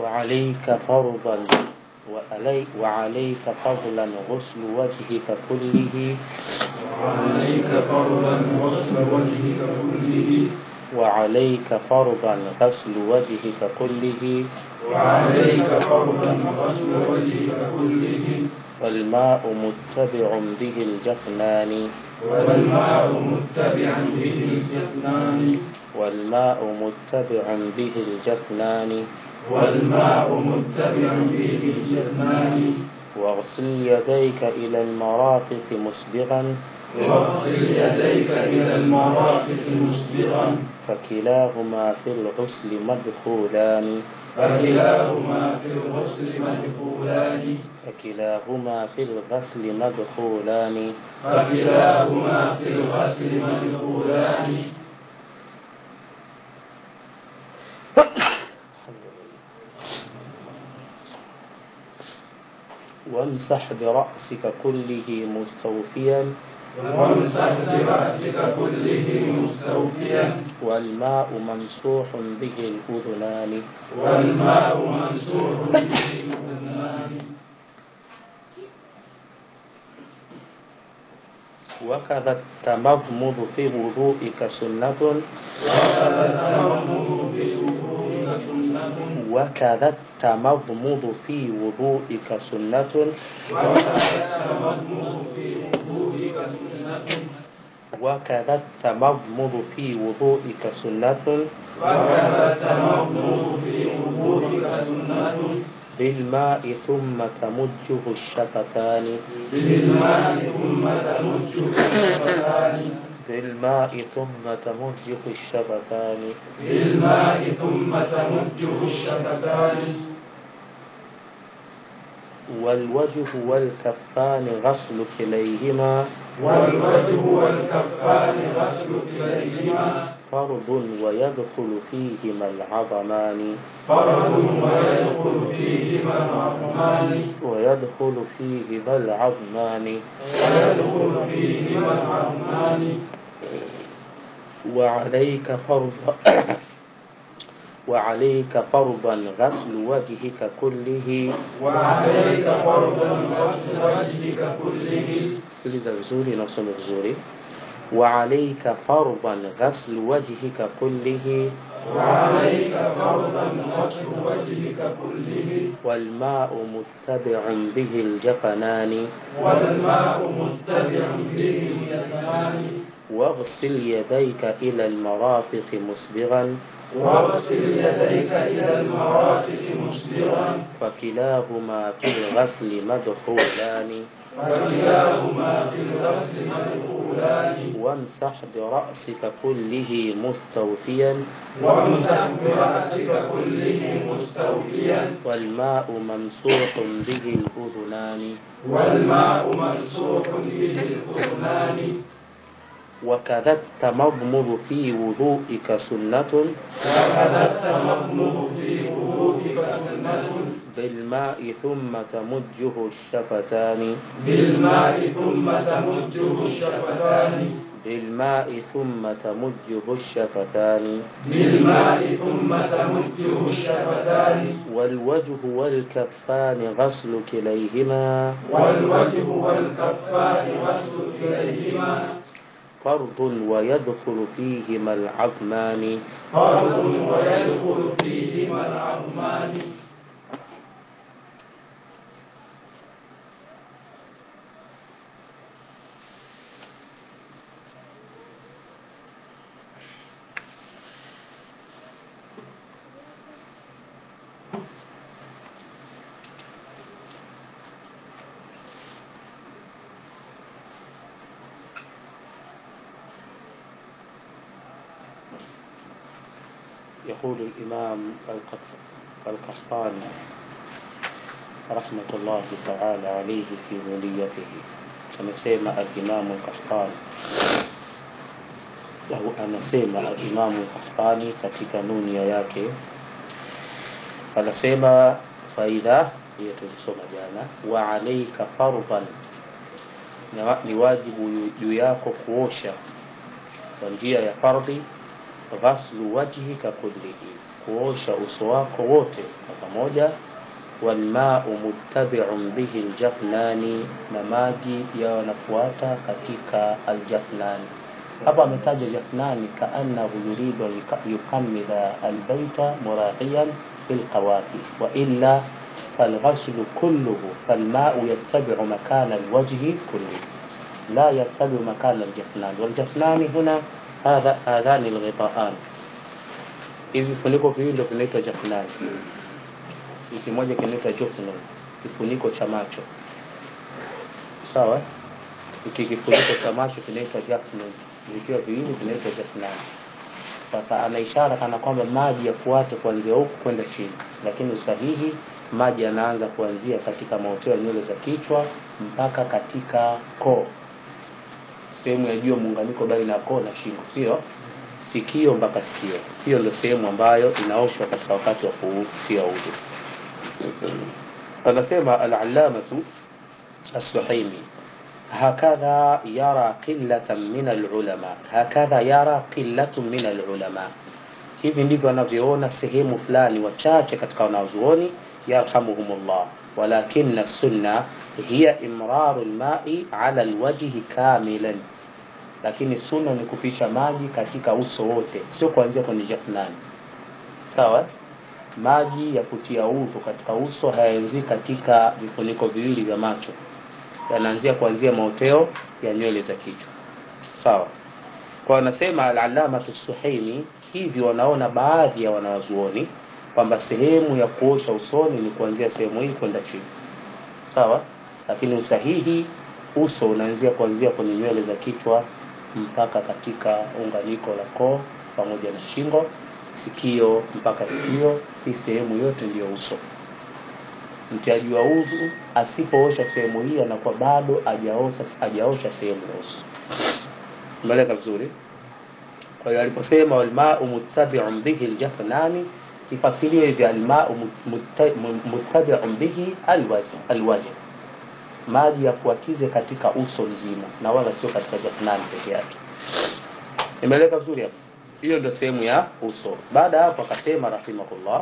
وعليك فرضا وعلي وعليك فضلا غسل وجهك كله وعليك فرضا غسل وجهك كله وعليك فرضا غسل وجهك كله وعليك فرضا غسل وجهك كله والماء متبع به الجفنان والماء متبعا به الجفنان والماء متبع به الجفنان والماء متبعا به الجفنان واغسل يديك إلى المرافق مسبغا واغسل يديك إلى المرافق مسبغا فكلاهما في الغسل مدخولان فكلاهما في الغسل مدخولان فكلاهما في الغسل مدخولان فكلاهما في الغسل مدخولان وامسح برأسك كله مستوفيا وامسح برأسك كله مستوفيا والماء ممسوح به الأذنان والماء ممسوح به الأذنان وكذا التمضمض في وضوئك سنة وكذا التمضمض في وضوئك سنة وكذا التمضمض في وضوئك سنة وكذا التمضمض في وضوئك سنة وكذا التمضمض في وضوئك سنة وكذا التمضمض في وضوئك سنة بالماء ثم تمجه الشفتان بالماء ثم تمجه الشفتان بالماء ثم تمجه الشفتان بالماء ثم تمجه الشفتان والوجه والكفان غسل كليهما والوجه والكفان غسل كليهما فرض ويدخل فيهما العظمان فرض ويدخل فيهما العظمان ويدخل فيهما العظمان ويدخل فيهما العظمان وعليك فرض وعليك فرضا غسل وجهك كله وعليك فرضا غسل وجهك كله sikiliza vizuri na usome vizuri وعليك فرضا غسل وجهك كله وعليك فرضا غسل وجهك كله والماء متبع به الجفنان والماء متبع به الجفنان واغسل يديك إلى المرافق مسبغا واغسل يديك إلى المرافق مسبغا فكلاهما في الغسل مدخولان فكلاهما في الغسل مدخولان وامسح برأسك كله مستوفيا وامسح برأسك كله مستوفيا والماء ممسوح به الأذنان والماء ممسوح به الأذنان وكذا التمضمض في وضوئك سنة وكذا التمضمض في وضوئك سنة بالماء ثم تمجه الشفتان بالماء ثم تمجه الشفتان بالماء ثم تمجه الشفتان بالماء ثم تمجه الشفتان والوجه والكفان غسل كليهما والوجه والكفان غسل كليهما فرض ويدخل فيهما العظمان فرض ويدخل فيهما العظمان يقول الإمام القط- القحطاني رحمة الله تعالى عليه في نونيته amesema alimamu Qahtani au anasema alimamu Qahtani katika nunia yake anasema faida hiyo tulisoma jana wa alaika fardhan Na- ni wajibu juu yako kuosha kwa njia ya fardhi ghaslu wajhika kullihi kuosha uso wako wote kwa pamoja walmau muttabiun bihi ljafnani na maji yanafuata katika aljafnani hapa ametaja jafnani kaannahu yuridu an yukamila albaita muraqiyan bilqawafi wailla فالغسل كله فالماء يتبع مكان الوجه كله لا يتبع مكان الجفنان والجفنان هنا هذا هذان الغطاءان hivi vifuniko viwili ndio vinaitwa jafnani kimoja kinaitwa jufnun kifuniko cha macho sawa hiki kifuniko cha macho kinaitwa jafnun vikiwa viwili vinaitwa jafnani sasa ana ishara kana kwamba maji yafuate kuanzia huku kwenda chini lakini usahihi maji yanaanza kuanzia katika maoteo ya nywele za kichwa mpaka katika koo sehemu ya juu muunganiko baina ya koo na shingo sio sikio mpaka sikio hiyo ndio sehemu ambayo inaoshwa katika wakati wa kutia udhu anasema al-allamatu as-suhaimi hakadha yara qillatan min al-ulama hakadha yara qillatun min al-ulama hivi ndivyo wanavyoona sehemu fulani wachache katika wanazuoni yarhamuhumullah walakin sunna hiya imraru lmai ala lwajhi kamilan lakini sunna ni kupisha maji katika uso wote sio kuanzia kwenye jafnani sawa maji ya kutia udhu katika uso hayaanzii katika vifuniko viwili vya macho yanaanzia kuanzia maoteo ya nywele za kichwa sawa kwa wanasema alalamatu suhaimi hivi wanaona baadhi ya wanawazuoni kwamba sehemu ya kuosha usoni ni kuanzia sehemu hii kwenda chini sawa lakini usahihi uso unaanzia kuanzia kwenye nywele za kichwa mpaka katika unganiko la koo pamoja na shingo sikio mpaka sikio hii sehemu yote ndiyo uso mtiaji wa udhu asipoosha sehemu hii anakuwa bado hajaosha hajaosha sehemu ya uso umeeleka vizuri kwa hiyo aliposema walmau muttabiun bihi ljafnani ifasiriwe hivi almau muttabiun bihi alwajh maji yafuatize katika uso mzima na wala sio katika jafnani peke yake imeeleka vizuri hapo hiyo ndio sehemu ya uso baada hapo akasema rahimahullah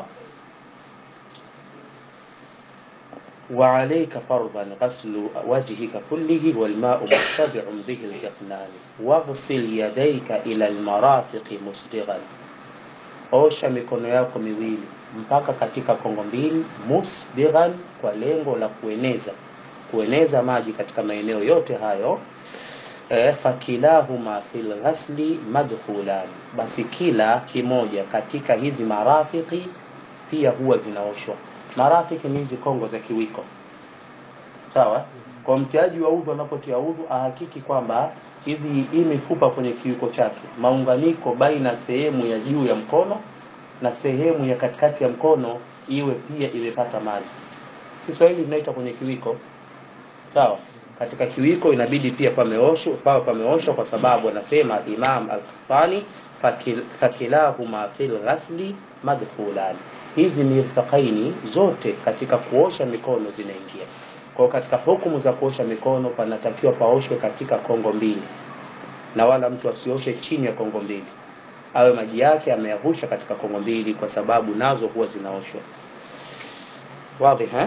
وعليك فرضا غسل وجهك كله والماء متبع به الجفنان واغسل يديك إلى المرافق مسبغا osha mikono yako miwili mpaka katika kongo mbili musbighan kwa lengo la kueneza kueneza maji katika maeneo yote hayo e, fakilahuma fil ghasli madkhulan basi kila kimoja katika hizi marafiki pia huwa zinaoshwa marafiki ni hizi kongo za kiwiko sawa kwa mtiaji wa udhu anapotia udhu ahakiki kwamba hizi hii mifupa kwenye kiwiko chake maunganiko baina sehemu ya juu ya mkono na sehemu ya katikati ya mkono iwe pia imepata maji kiswahili inaita kwenye kiwiko sawa katika kiwiko inabidi pia pameoshwa pawe pameoshwa kwa sababu anasema imam al-Qahtani fakil, fakilahuma fil ghasli madkhulani hizi mirfaqaini zote katika kuosha mikono zinaingia kwa katika hukumu za kuosha mikono panatakiwa paoshwe katika kongo mbili na wala mtu asioshe chini ya kongo mbili awe maji yake ameyavusha katika kongo mbili kwa sababu nazo huwa zinaoshwa wazi ha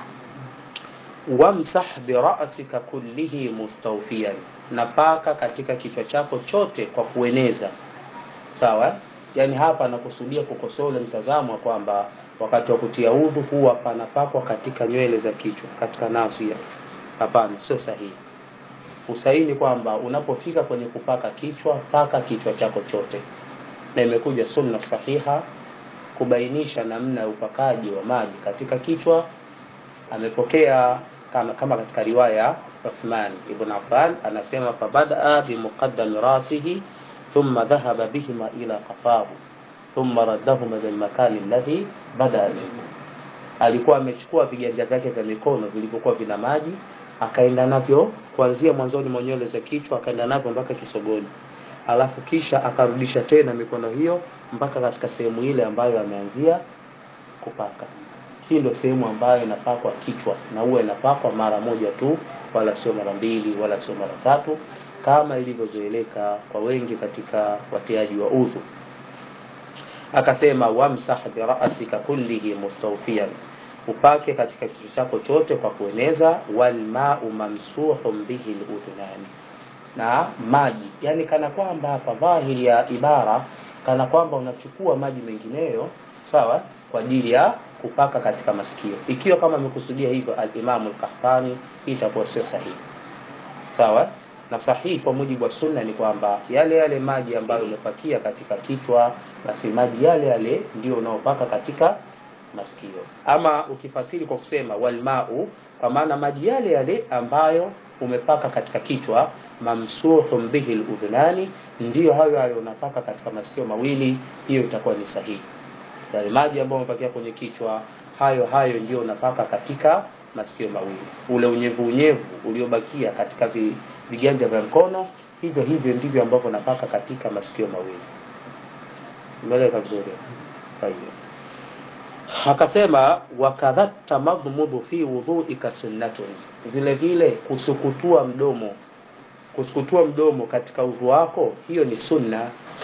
wamsah birasika kullihi mustawfiyan na paka katika kichwa chako chote kwa kueneza sawa yani hapa anakusudia kukosoa ule mtazamo wa kwamba wakati wa kutia udhu huwa panapakwa katika nywele za kichwa katika nasia hapana sio sahihi usahihi ni kwamba unapofika kwenye kupaka kichwa paka kichwa chako chote na imekuja sunna sahiha kubainisha namna ya upakaji wa maji katika kichwa amepokea kama, kama katika riwaya Uthman ibn Affan anasema fabadaa bimuqaddami rasihi thumma dhahaba bihima ila qafahu thumma raddahuma ila almakani alladhi bada minhu alikuwa amechukua viganja vyake vya mikono vilivyokuwa vina maji akaenda navyo kuanzia mwanzoni mwa nywele za kichwa akaenda navyo mpaka kisogoni alafu kisha akarudisha tena mikono hiyo mpaka katika sehemu ile ambayo ameanzia kupaka hii ndio sehemu ambayo inapakwa kichwa na huwa inapakwa mara moja tu wala sio mara mbili wala sio mara tatu kama ilivyozoeleka kwa wengi katika watiaji wa udhu akasema wamsah birasika kullihi mustawfiyan upake katika kichwa chako chote kwa kueneza walmau mamsuhun bihi ludhunani na maji yani kana kwamba hapa dhahiri ya ibara kana kwamba unachukua maji mengineyo sawa kwa ajili ya kupaka katika masikio ikiwa kama amekusudia hivyo alimamu lkahtani hii itakuwa sio sahihi sawa na sahihi kwa mujibu wa sunna ni kwamba yale yale maji ambayo umepakia katika kichwa basi maji yale yale ndio unaopaka katika masikio ama ukifasiri kwa kusema walmau kwa maana maji yale yale ambayo umepaka katika kichwa mamsuhun bihi ludhunani ndiyo hayo hayo unapaka katika masikio mawili hiyo itakuwa ni sahihi yale maji ambayo umepakia kwenye kichwa hayo hayo ndio unapaka katika masikio mawili ule unyevu unyevu uliobakia katika vi, viganja vya mkono hivyo hivyo ndivyo ambavyo unapaka katika masikio mawili umeeleka vizuri hiyo akasema wakadha tamadhmudu fi wudhuika sunnatun vile vile kusukutua mdomo kusukutua mdomo katika udhu wako hiyo ni sunna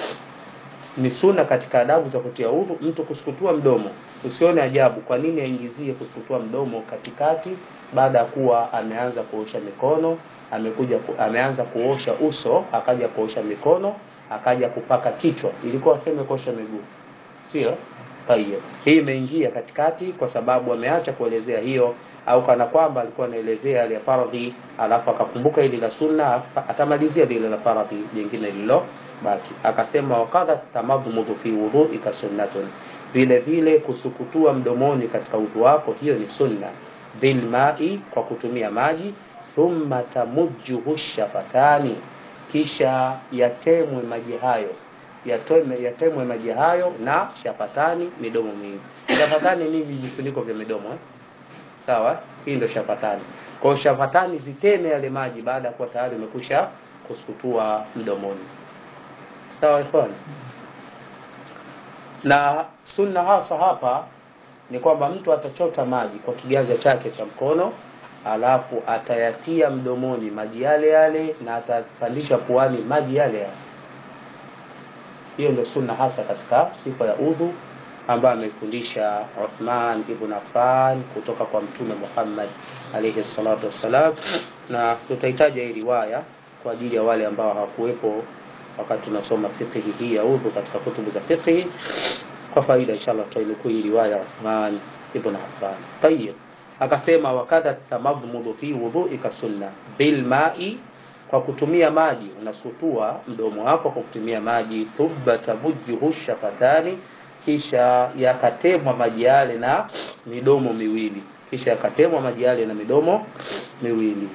ni sunna katika adabu za kutia udhu mtu kusukutua mdomo usione ajabu kwa nini aingizie kusukutua mdomo katikati baada ya kuwa ameanza kuosha mikono amekuja ku, ameanza kuosha uso akaja kuosha mikono akaja kupaka kichwa ilikuwa aseme kuosha miguu sio hiyo hii imeingia katikati kwa sababu ameacha kuelezea hiyo au kana kwamba alikuwa anaelezea ile faradhi alafu akakumbuka ili la sunna atamalizia lile la faradhi jingine lilo baki akasema wakadha tamadhmudhu fi wudhuika sunnatun vile vile kusukutua mdomoni katika udhu wako hiyo ni sunna bilmai kwa kutumia maji thumma tamujjuhu shafatani kisha yatemwe maji hayo yatemwe, yatemwe maji hayo na shafatani midomo miwili shafatani ni vijifuniko vya midomo eh? sawa hii ndio shafatani kwao shafatani ziteme yale maji baada ya kuwa tayari umekusha kusukutua mdomoni sawa ikhwan na sunna hasa hapa ni kwamba mtu atachota maji kwa kiganja chake cha mkono alafu atayatia mdomoni maji yale yale na atapandisha puani maji yale yale hiyo ndio sunna hasa katika sifa ya udhu ambayo amefundisha Uthman ibn Affan kutoka kwa mtume Muhammad alayhi salatu wassalam na tutahitaji hii riwaya kwa ajili ya wale ambao hawakuwepo wakati tunasoma fiqhi hii ya udhu katika kutubu za fiqhi kwa faida inshallah tutainukuu hii riwaya ya Uthman ibn Affan tayib akasema wakadha tamadhmudu fi wudhuika sunna bil ma'i kwa kutumia maji unasutua mdomo wako kwa kutumia maji thumma tabujjuhu shafatani kisha yakatemwa maji yale na midomo miwili kisha yakatemwa maji yale na midomo miwili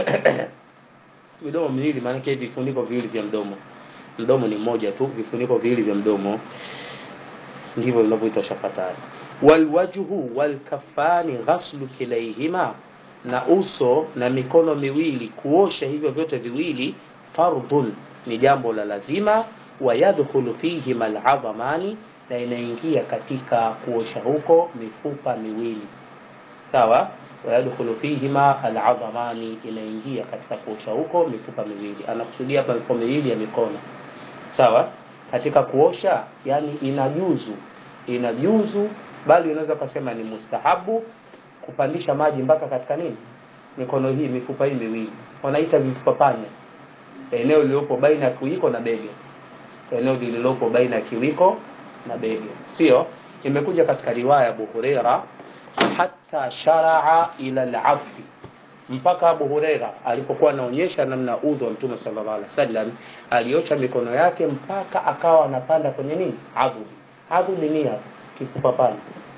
midomo miwili maanake vifuniko viwili vya mdomo mdomo ni mmoja tu vifuniko viwili vya mdomo ndivyo vinavyoitwa shafatani walwajhu walkafani ghaslu kilaihima na uso na mikono miwili kuosha hivyo vyote viwili fardhun ni jambo la lazima wayadkhulu fihima aladhamani na inaingia katika kuosha huko mifupa miwili sawa wayadkhulu fihima aladhamani inaingia katika kuosha huko mifupa miwili anakusudia hapa mifupa miwili ya mikono sawa katika kuosha yani inajuzu inajuzu bali unaweza kusema ni mustahabu kupandisha maji mpaka katika nini mikono hii mifupa hii miwili wanaita vifupa panya eneo lililopo baina ya kiwiko na bega eneo lililopo baina ya kiwiko na bega sio imekuja katika riwaya Abu Huraira hata sharaa ila al-afwi mpaka Abu Huraira alipokuwa anaonyesha namna udhu wa Mtume sallallahu alaihi wasallam aliosha mikono yake mpaka akawa anapanda kwenye nini adhuli adhuli ni kifupa panya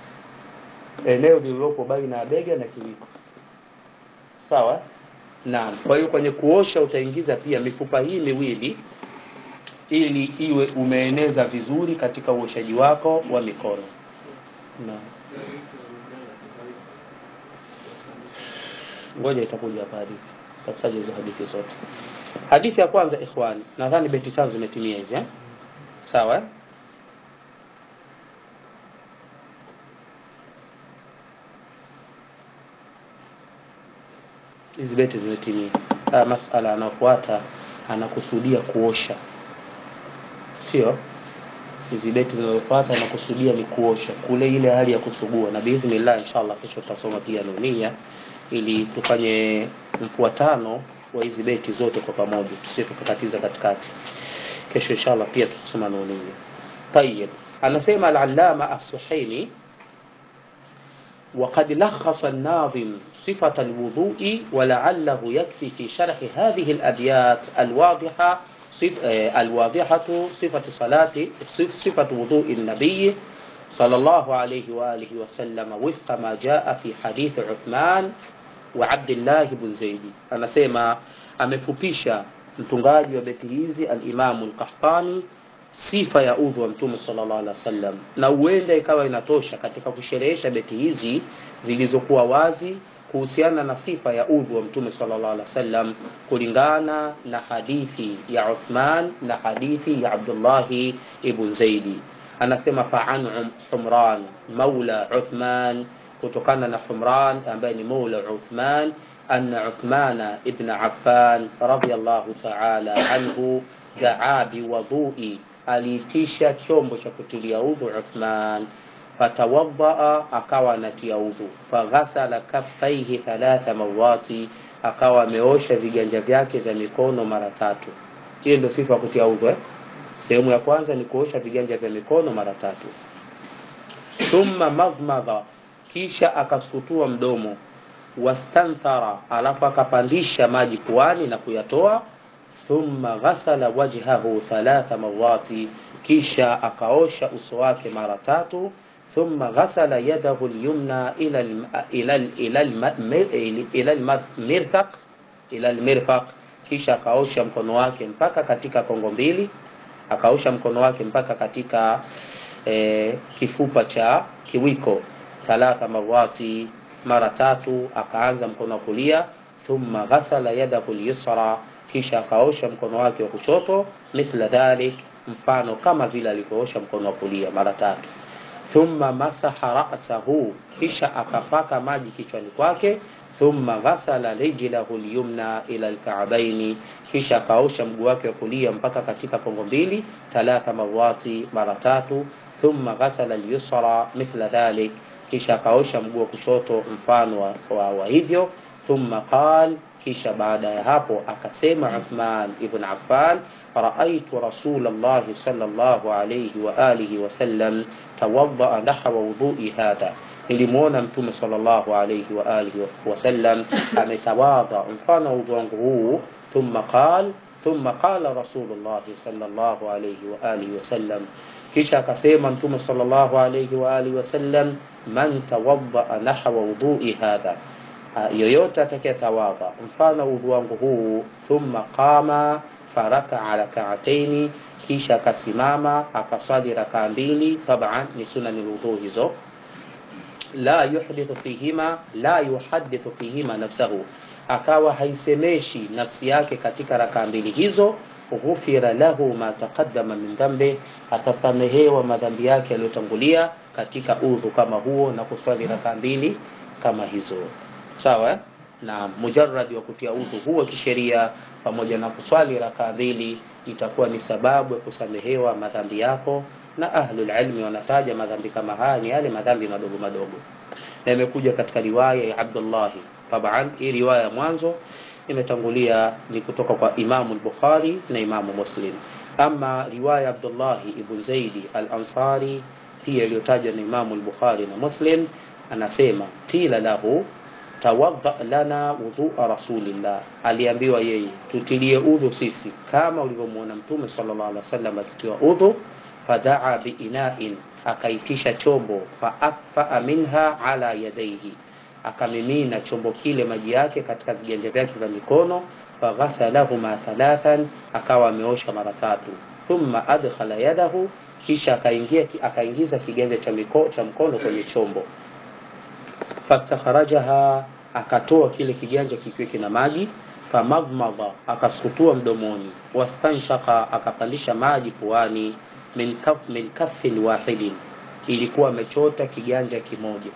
eneo lililopo baina ya bega na kiwiko sawa naam kwa hiyo kwenye kuosha utaingiza pia mifupa hii miwili ili iwe umeeneza vizuri katika uoshaji wako wa mikono naam ngoja itakuja hapa hadithi tasaje hizo hadithi zote hadithi ya kwanza ikhwan nadhani beti tano zimetimia hizi eh? sawa eh? hizi beti zimetimia haya masala anayofuata anakusudia kuosha sio hizi beti zinazofuata nakusudia ni kuosha kule ile hali ya kusugua na biidhnillah inshallah kesho tutasoma pia nunia ili tufanye mfuatano wa hizi beti zote kwa pamoja tusije tukakatiza katikati kesho inshallah pia tutasoma nunia tayib anasema al-allama as-suhaimi وقد لخص الناظم صفة الوضوء ولعله يكفي في شرح هذه الأبيات الواضحة الواضحة صفة صلاة صفة وضوء النبي صلى الله عليه وآله وسلم وفق ما جاء في حديث عثمان وعبد الله بن زيد أنا سيما amefupisha mtungaji wa beti hizi alimamu lkahtani sifa ya udhu wa mtume sallallahu alaihi wasallam na huenda ikawa inatosha katika kusherehesha beti hizi zilizokuwa wazi kuhusiana na sifa ya udhu wa mtume sallallahu alaihi wasallam kulingana na hadithi ya Uthman na hadithi ya Abdullahi ibn Zaidi anasema fa'an Humran maula Uthman kutokana na Humran ambaye ni maula Uthman أن عثمان ابن عفان رضي الله تعالى عنه دعا بوضوء aliitisha chombo cha kutilia udhu Uthman fatawaddaa akawa anatia udhu faghasala kaffaihi thalatha mawati akawa ameosha viganja vyake vya mikono mara tatu hiyo ndio sifa ya kutia udhu eh? sehemu ya kwanza ni kuosha viganja vya mikono mara tatu thumma madmadha kisha akasutua mdomo wastanthara alafu akapandisha maji puani na kuyatoa thumma ghasala wajhahu thalatha mawati kisha akaosha uso wake mara tatu thumma ghasala yadahu lyumna ila ila ila ila almirfaq ila almirfaq kisha akaosha mkono wake mpaka katika kongo mbili akaosha mkono wake mpaka katika e, kifupa cha kiwiko thalatha mawati mara tatu akaanza mkono wa kulia thumma ghasala yadahu lyusra kisha akaosha mkono wake wa kushoto mithla dhalik mfano kama vile alivyoosha mkono wa kulia mara tatu thumma masaha ra'sahu kisha akapaka maji kichwani kwake thumma ghasala rijlahu lyumna ila alka'baini kisha akaosha mguu wake wa kulia mpaka katika kongo mbili thalatha mawati mara tatu thumma ghasala alyusra mithla dhalik kisha akaosha mguu wa kushoto mfano wa, wa, wa hivyo thumma qal kisha baada ya hapo akasema Uthman ibn Affan raaitu rasulallahi sallallahu alayhi wa alihi wasallam tawaddaa nahwa wudhui hadha nilimwona mtume sallallahu alayhi wa alihi wasallam ametawadha mfano wa udhu wangu huu thumma qal thumma qala rasulullahi sallallahu alayhi wa alihi wasallam kisha akasema mtume sallallahu alayhi wa alihi wasallam man tawaddaa nahwa wudhui hadha yoyote atakayetawadha mfano udhu wangu huu thumma qama farakaa rakaataini kisha akasimama akaswali rakaa mbili taban ni sunani lwudhu hizo la yuhdithu fihima la yuhadithu fihima nafsahu akawa haisemeshi nafsi yake katika rakaa mbili hizo ghufira lahu ma taqaddama min dhambi atasamehewa madhambi yake yaliyotangulia katika udhu kama huo na kuswali rakaa mbili kama hizo sawa na mujarrad wa kutia udhu huo kisheria pamoja na kuswali rakaa mbili itakuwa ni sababu ya kusamehewa madhambi yako na ahlul ilmi wanataja madhambi kama haya ni yale madhambi madogo madogo na imekuja katika riwaya ya Abdullahi taban hii riwaya ya mwanzo imetangulia ni kutoka kwa Imamu al-Bukhari na Imamu Muslim ama riwaya Abdullahi ibn Zaidi al-Ansari pia iliyotajwa na Imamu al-Bukhari na Muslim anasema qila lahu tawadda lana wudhua rasulillah aliambiwa yeye tutilie udhu sisi kama ulivyomuona mtume sallallahu alaihi wasallam akitiwa udhu fadaa biina'in akaitisha chombo faakfaa minha ala yadaihi akamimina chombo kile maji yake katika viganja vyake vya mikono faghasalahuma thalathan akawa ameosha mara tatu thumma adkhala yadahu kisha akaingia akaingiza kiganja cha miko, cha mkono kwenye chombo fastakharajaha akatoa kile kiganja kikiwa kina maji famadmadha akasukutua mdomoni wastanshaka akapandisha maji puani min, kaf, min kaffin wahidin ilikuwa amechota kiganja kimoja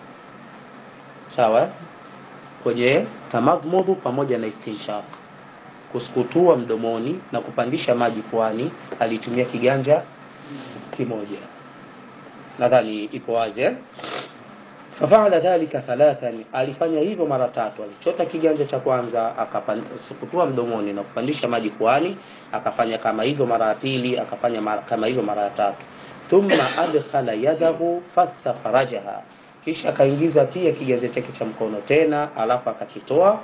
sawa kwenye tamadmudhu pamoja na istinshaq kusukutua mdomoni na kupandisha maji puani alitumia kiganja kimoja nadhani iko wazi eh? fafaala dhalika thalathan alifanya hivyo mara tatu alichota kiganja cha kwanza akakutua mdomoni na kupandisha maji puani akafanya kama hivyo mara ya pili akafanya mara, kama hivyo mara ya tatu thumma adkhala yadahu fastakhrajaha kisha akaingiza pia kiganja chake cha mkono tena alafu akakitoa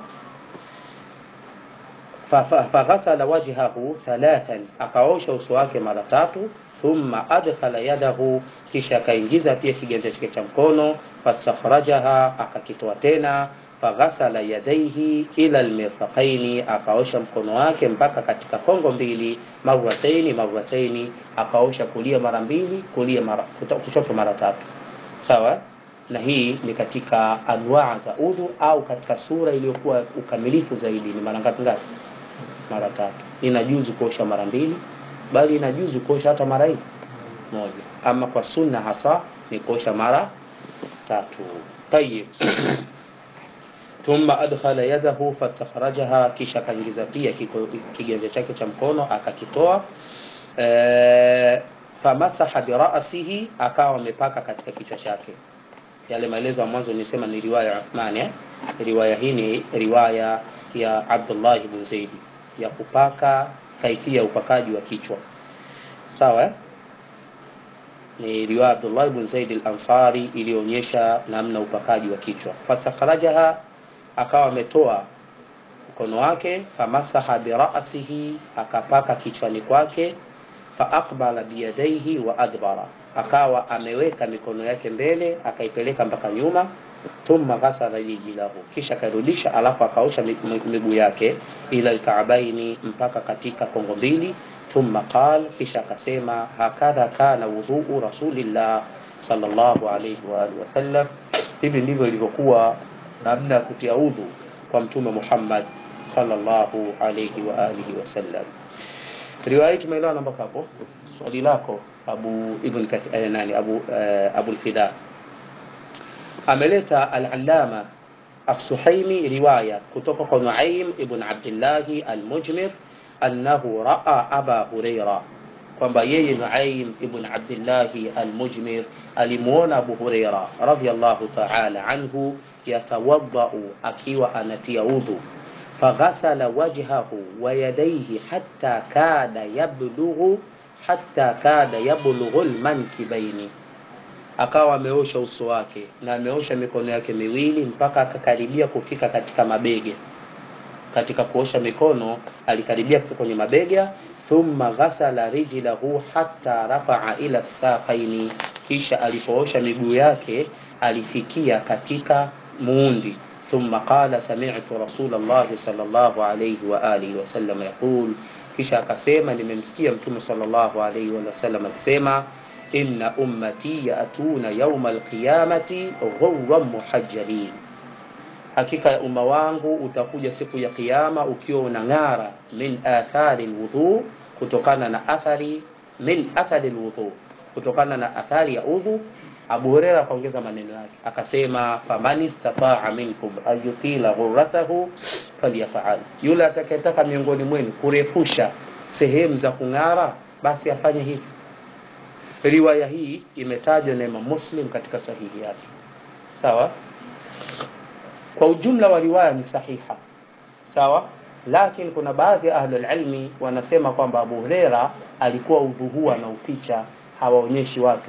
faghasala wajhahu thalathan akaosha uso wake mara tatu thumma adkhala yadahu kisha akaingiza pia kiganja chake cha mkono fastakhrajaha akakitoa tena faghasala yadaihi ila almirfaqaini akaosha mkono wake mpaka katika kongo mbili marrataini marrataini akaosha kulia mara mbili kulia mara kushoto mara tatu sawa na hii ni katika anwaa za udhu au katika sura iliyokuwa ukamilifu zaidi ni mara ngapi ngapi mara tatu inajuzu kuosha mara mbili bali inajuzu kuosha hata mara hii moja ama kwa sunna hasa ni kuosha mara tatu tayib thumma adkhala yadahu fastakhrajaha kisha akaingiza pia kiganja chake cha mkono akakitoa e, famasaha birasihi akawa amepaka katika kichwa chake yale maelezo ya mwanzo nisema ni riwaya ya Uthman eh? riwaya hii ni riwaya ya Abdullah ibn Zaid ya kupaka kaifia upakaji wa kichwa sawa eh? ni riwaya Abdullah ibn Zaid al-Ansari iliyoonyesha namna upakaji wa kichwa fasakharajaha akawa ametoa mkono wake famasaha birasihi akapaka kichwani kwake faaqbala biyadaihi wa adbara akawa ameweka mikono yake mbele akaipeleka mpaka nyuma thumma ghasala rijlahu kisha akarudisha alafu akaosha miguu yake ila alkaabaini mpaka katika kongo mbili thumma qal kisha akasema hakadha kana wudhuu rasulillah sallallahu alayhi wa alihi wasallam hivi ndivyo ilivyokuwa namna ya kutia udhu kwa mtume Muhammad sallallahu alayhi wa alihi wasallam riwaya hii tumeelewana mpaka hapo swali lako Abu Ibn Kathir eh, nani Abu uh, Abu al-Fida ameleta al-Allama As-Suhaimi riwaya kutoka kwa Nuaim ibn Abdullah al-Mujmir annahu raa Aba Huraira kwamba yeye Nuaim ibn Abdullah al-Mujmir alimuona Abu Huraira radhiyallahu ta'ala anhu yatawaddau akiwa anatia udhu faghasala wajhahu wa yadayhi hatta kada yablughu hatta kada yablughu almankibaini akawa ameosha uso wake na ameosha mikono yake miwili mpaka akakaribia kufika katika mabega katika kuosha mikono alikaribia kufika kwenye mabega thumma ghasala rijlahu hatta rafa'a ila saqaini kisha alipoosha miguu yake alifikia katika muundi ثم قال سمعت رسول الله صلى الله عليه وآله وسلم يقول kisha akasema nimemsikia mtume sallallahu alaihi wasallam akisema inna ummati yatuna yauma alqiyamati ghurran muhajjalin hakika ya umma wangu utakuja siku ya kiyama ukiwa unang'ara min athari lwudhu kutokana na athari min athari lwudhu kutokana na athari ya udhu Abu Huraira akaongeza maneno yake akasema faman istataa minkum ayutila ghurratahu falyafal, yule atakayetaka miongoni mwenu kurefusha sehemu za kung'ara basi afanye hivyo. Riwaya hii imetajwa na Imam Muslim katika sahihi yake, sawa. Kwa ujumla wa riwaya ni sahiha, sawa, lakini kuna baadhi ya ahlul ilmi wanasema kwamba Abu Huraira alikuwa udhu huu anauficha, hawaonyeshi watu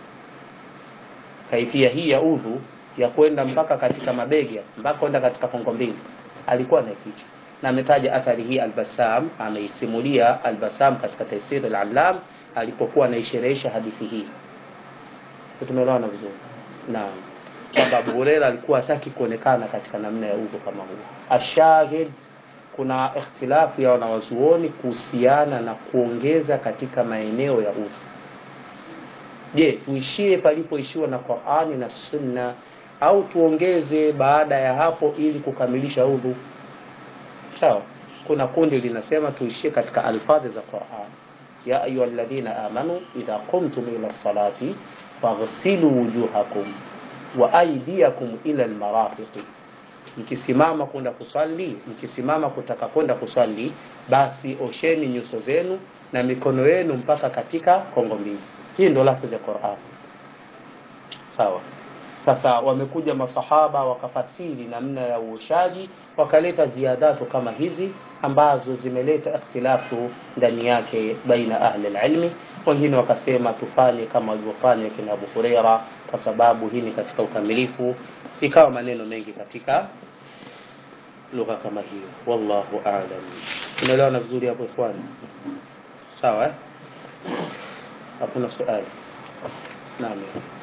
kaifia hii ya udhu ya kwenda mpaka katika mabega mpaka kwenda katika kongo mbili alikuwa anaificha na ametaja athari hii Al-Bassam ameisimulia Al-Bassam katika Tafsir Al-Allam alipokuwa anaisherehesha hadithi hii tumeelewana vizuri naam kwamba Abu Huraira alikuwa hataki kuonekana katika namna ya udhu kama huo ashahid kuna ikhtilafu ya wanawazuoni kuhusiana na kuongeza katika maeneo ya udhu je tuishie palipoishiwa na Qur'ani na Sunna au tuongeze baada ya hapo ili kukamilisha udhu sawa kuna kundi linasema tuishie katika alfadhi za Qur'an ya ayyuhalladhina amanu idha qumtum ila salati faghsilu wujuhakum wa aydiyakum ila almarafiq mkisimama kwenda kuswali mkisimama kutaka kwenda kuswali basi osheni nyuso zenu na mikono yenu mpaka katika kongo mbili hii ndo lafdhi ya Qur'an sawa sasa wamekuja masahaba wakafasiri namna ya uoshaji wakaleta ziadatu kama hizi ambazo zimeleta ikhtilafu ndani yake baina ahli ilmi wengine wakasema tufanye kama walivyofanya kina Abu Huraira kwa sababu hii ni katika ukamilifu ikawa maneno mengi katika lugha kama hiyo wallahu a'lam tunaelewana vizuri hapo ikhwani sawa eh hakuna swali naam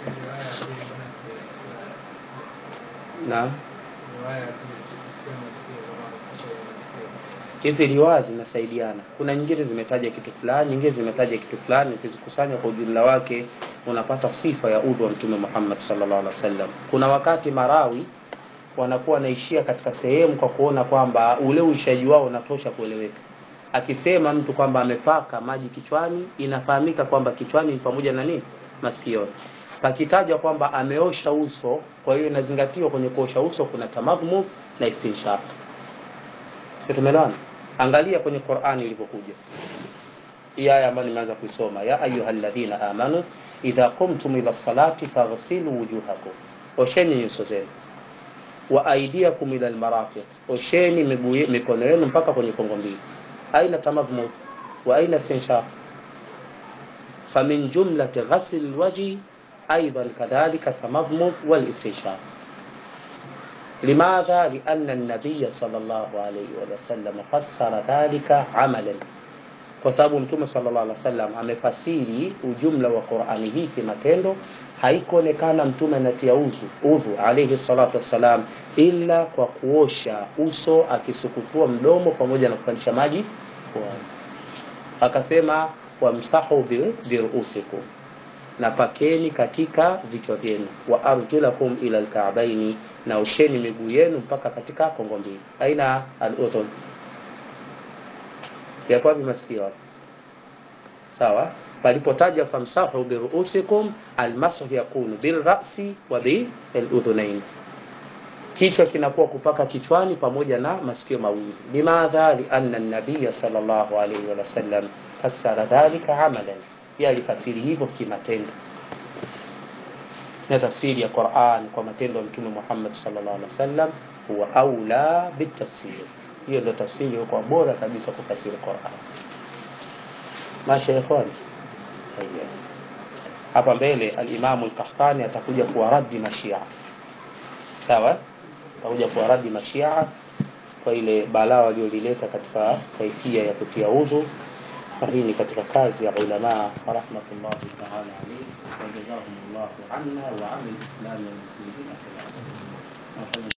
naam hizi riwaya zinasaidiana kuna nyingine zimetaja kitu fulani nyingine zimetaja kitu fulani ukizikusanya kwa ujumla wake unapata sifa ya udhu wa mtume Muhammad sallallahu alaihi wasallam kuna wakati marawi wanakuwa wanaishia katika sehemu kwa kuona kwamba ule uishaji wao unatosha kueleweka akisema mtu kwamba amepaka maji kichwani inafahamika kwamba kichwani ni pamoja na nini masikioni pakitajwa kwamba ameosha uso kwa hiyo inazingatiwa kwenye kuosha uso kuna tamadhmu na istinshaq sio tumeelewana angalia kwenye Qur'ani ilivyokuja hii aya ambayo nimeanza kuisoma ya ayyuhalladhina amanu idha qumtum ila salati faghsilu wujuhakum osheni nyuso zenu wa aidiakum ila almarafiq osheni miguu mikono yenu mpaka kwenye kongo mbili aina tamadhmu wa aina istinshaq famin jumlati ghasl alwajhi ايضا كذلك التمضمض والاستنشاق لماذا لان النبي صلى الله عليه وسلم فسر ذلك عملا kwa sababu mtume sallallahu alaihi wasallam amefasiri ujumla wa Qur'ani hii kimatendo haikuonekana mtume anatia uzu udhu alayhi salatu wassalam ila kwa kuosha uso akisukutua mdomo pamoja na kupandisha maji puani akasema wamsahu biruusikum na pakeni katika vichwa vyenu wa arjulakum ila alka'baini na usheni miguu yenu mpaka katika kongo mbili aina al-udhun ya kwa masikio sawa palipotaja famsahu biruusikum almasah yakunu bilra'si wa biludhunain kichwa kinakuwa kupaka kichwani pamoja na masikio mawili limadha lianna an-nabiy sallallahu alayhi wa sallam fassara dhalika amalan yeye alifasiri hivyo kimatendo na tafsiri ya Qur'an kwa matendo ya Mtume Muhammad sallallahu alaihi wasallam huwa aula bitafsir hiyo ndio tafsiri iliyokuwa bora kabisa kufasiri Qur'an mashaikhan hapa mbele al-Imam al-Qahtani atakuja kuwaradi mashia sawa atakuja kuwaradi mashia kwa ile balaa waliolileta katika kaifia ya kutia udhu hii ni katika kazi ya ulama rahmatullahi ta'ala alayhi wa jazahumullahu anna wa 'anil islam wal muslimin